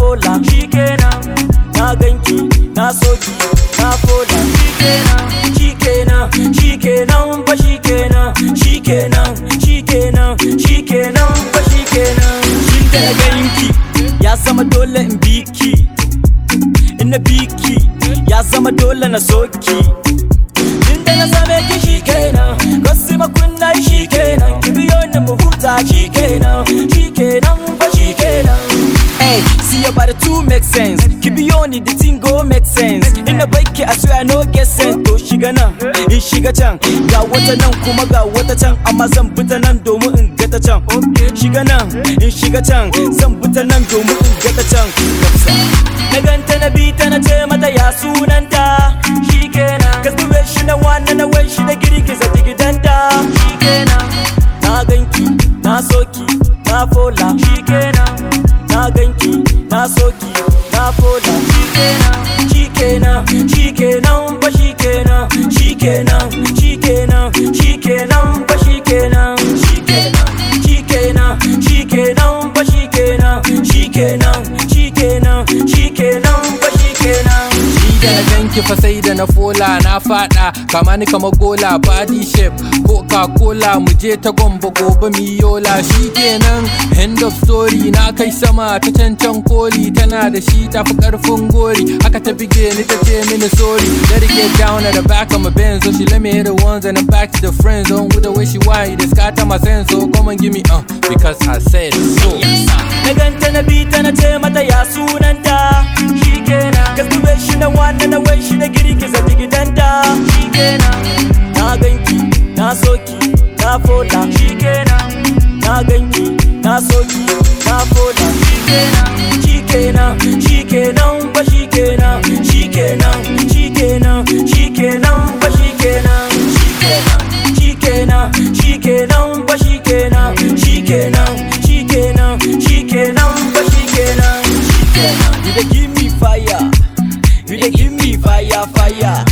fola shikenan na ganki na soki na fola shikenan shikenan shikenan ba shikenan shikenan shikenan shikenan ba shikenan shin da na ganki ya zama dole in biki in na biki ya zama dole na soki Inda na same ki shi kenan Wasu makunna shi kenan Ki biyo ni mu huta shi kenan Shi kenan ba shi kenan Hey, see your body two make sense Ki biyo ni the thing go make sense Ina baiki I swear I no get sense To shiga nan, in shiga can Ga wata nan kuma ga wata can Amma zan fita nan domin in ga ta can Shiga nan, in shiga can Zan fita nan domin in ga ta can Na ganta na bi ta na ce mata ya sunanta Shi kenan Cause the way she na wanna na way she na girgiza digidanta Shi kenan Na ganki, na soki, na fola Shi kenan Na ganki, na soki, na fola Shi kenan Shi kenan, shi kenan ba shi kenan Shi kenan, shi kenan, shi kenan ba shi kenan Shi kenan, shi kenan, shi kenan ba shi kenan Shi kenan, shi kenan, shi kenan ba shi kenan Ni da na ganki fa sai da na fola na fada kama ni kama gola body shape coca cola mu je ta gombe gobe mi yola shikenan end of story na kai sama ta cancan koli tana da shi tafi karfin gori haka ta bige ni ta ce mini sorry let it get down at the back of my benz so she let me hit the ones and then back to the friend zone with the way she whine it scatter my sense so come and give me uh because I said so Na ganta na bi ta na ce mata ya sunanta Shikenan Cause the way she na wanna na way she na girgiza digidanta Shikenan Na ganki, na soki, na fola Shikenan Na ganki, na soki, na fola Shikenan Shikenan, shikenan ba shikenan Shikenan, shikenan, shikenan ba shikenan Shikenan, shikenan, shikenan ba shikenan Shikenan, shikenan, shikenan ba shikenan Shikenan You dey give me fire You dey give me fire, fire